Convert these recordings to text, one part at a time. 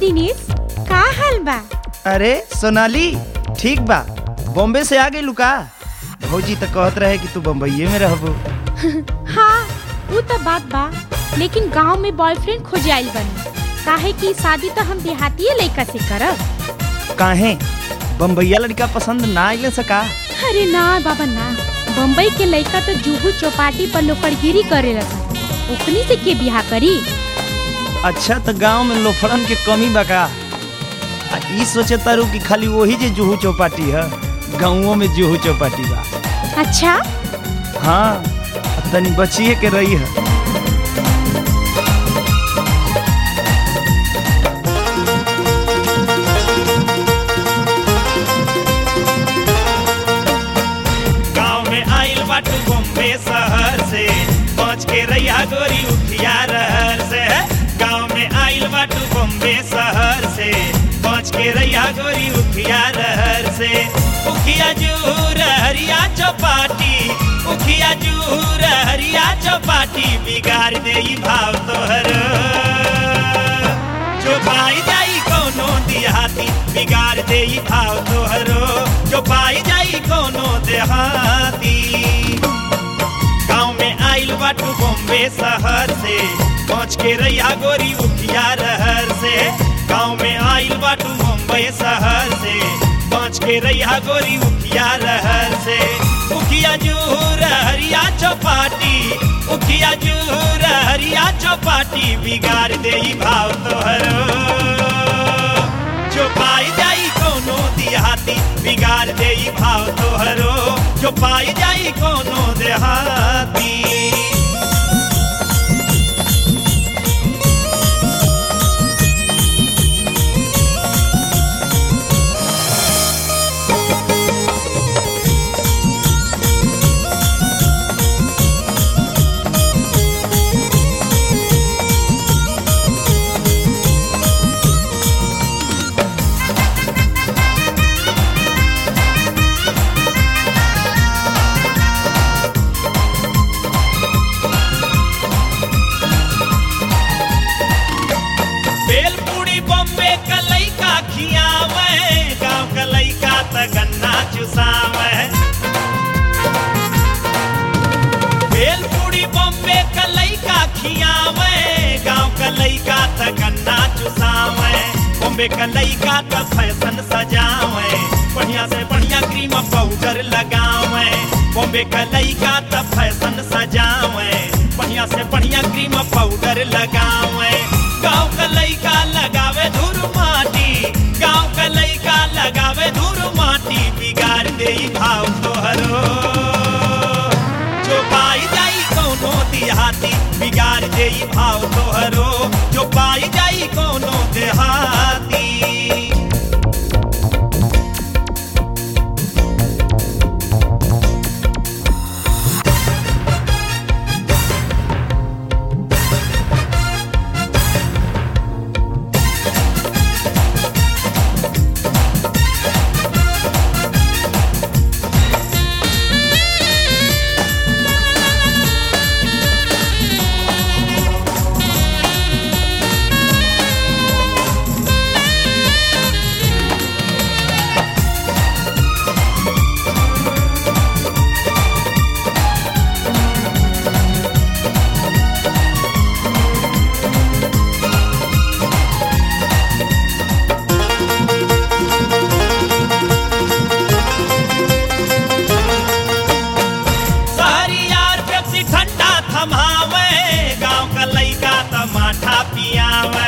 दिनेश का हाल बा अरे सोनाली ठीक बा बॉम्बे से आ गई लुका भौजी तो कहत रहे कि तू बम्बईये में रहबो हाँ वो तो बात बा लेकिन गांव में बॉयफ्रेंड खोजे आइल बनी काहे कि शादी तो हम देहाती लड़का से करब काहे बम्बईया लड़का पसंद ना आइले सका अरे ना बाबा ना बम्बई के लड़का तो जुहू चौपाटी पर लोकड़गिरी करे लगा ओकनी से के बियाह करी अच्छा तो गांव में लोफड़न के कमी बा का आ ई सोचे तारू कि खाली वही जे जुहू चौपाटी है गाँवों में जुहू चौपाटी बा अच्छा हाँ आ तनी बचिए के रही है गाँव में आइल बाटू बॉम्बे शहर से पहुँच के रैया गोरी उठिया रहर से गाँव में आइल बाटू बॉम्बे शहर से पहुँच के रैया गोरी उठिया रहर से उखिया जूर हरिया चौपाटी उखिया जूर हरिया चौपाटी बिगाड़ दे ई भाव तोहर जो पाई जाई कोनो देहाती बिगाड़ दे ई भाव तोहरो जो पाई जाई कोनो देहाती गाँव में आइल बाटू बॉम्बे शहर से पहुँच के रैया गोरी उठिया रहर से गाँव में आइल बाटू बॉम्बे शहर से पहुँच के रैया गोरी उठिया रहर से उखिया जूर हरिया चौपाटी उखिया जूर हरिया चौपाटी बिगाड़ दे ई भाव तोहरो जो पाई जाई कोनो देहाती बिगाड़ दे ई भाव तोहरो जो पाई जाई कोनो देहाती बेलपूड़ी बॉम्बे का लइका खियावे गांव का लइका त गन्ना चुसावे बेलपूड़ी बॉम्बे का लइका खियावे गांव का लइका त गन्ना चुसावे बॉम्बे का लइका त फैशन सजावे बढ़िया से बढ़िया क्रीम पाउडर लगावे बॉम्बे का लइका त फैशन सजावे बढ़िया से बढ़िया क्रीम पाउडर लगावे गाँव का लइका लगावे धूर माटी गाँव का लइका लगावे धूर माटी बिगाड़ दे ई भाव तोहरो जो पाई जाई कोनो देहाती बिगाड़ दे ई भाव तोहरो जो पाई जाई कोनो देहाती सारी यार पेप्सी ठंडा थमावे गांव का लइका टमाठा पियावे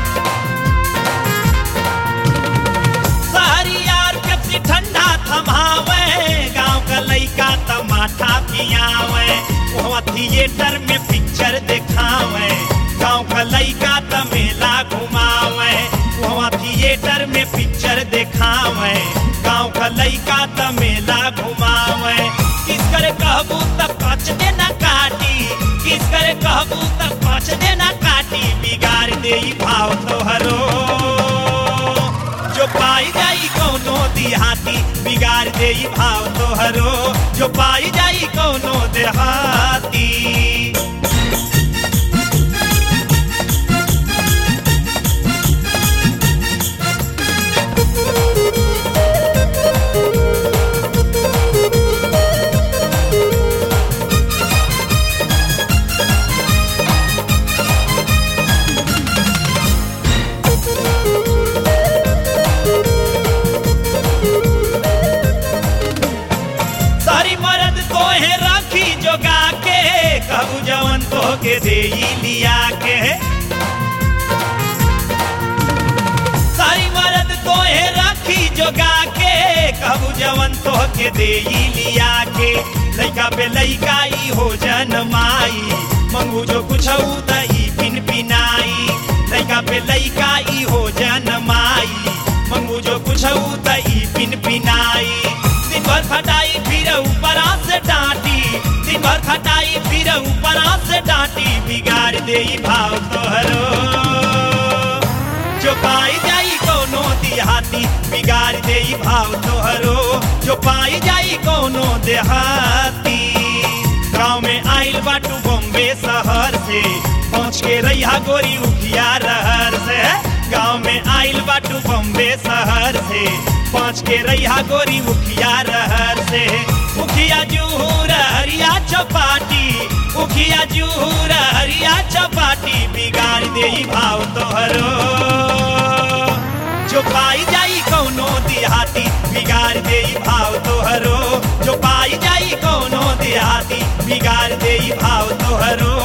सारी यार पेप्सी ठंडा थमावे गांव का लइका टमाठा पियावे वहाँ थिएटर में पिक्चर दिखावे गांव का लइका त मेला घुमावे वहाँ थिएटर में पिक्चर दिखावे गांव का लइका त मेला घुमावे किस करे कहबू त पाँच देना काटी किस करे कहबू त पाँच देना काटी बिगाड़ दे ई भाव तोहरो जो पाई जाई कोनो देहाती बिगाड़ दे ई भाव तोहरो जो पाई जाई कोनो देहाती तोहे राखी जोगा के कहू जवन तो के दे लिया के सारी मरद तोहे राखी जोगा के कहू जवन तो के दे लिया के लइका पे लइका ई हो जनमाई मंगू जो कुछ दई पिन पिनाई लइका पे लइका ई हो जनमाई मंगू जो कुछ दई पिन पिनाई दिन भर खटाई फिर ऊपर से डांटी दिन भर खटाई फिर ऊपर से डांटी बिगाड़ दे भाव तोहरो जो पाई जाई कोनो देहाती बिगाड़ दे भाव तोहरो जो पाई जाई कोनो देहाती गाँव में आइल बाटू बॉम्बे शहर से पहुँच के रैया गोरी उखिया रहर से गाँव में आइल बाटू बॉम्बे शहर से पहुँच के रैया गोरी उखिया रहर से उखिया जूहर हरिया चौपाटी उखिया जूहर हरिया चौपाटी बिगाड़ दे भाव तोहरो जो पाई जाई कौनो देहाती बिगाड़ दे भाव तोहरो जो पाई जाई कौनो देहाती बिगाड़ दे भाव तोहरो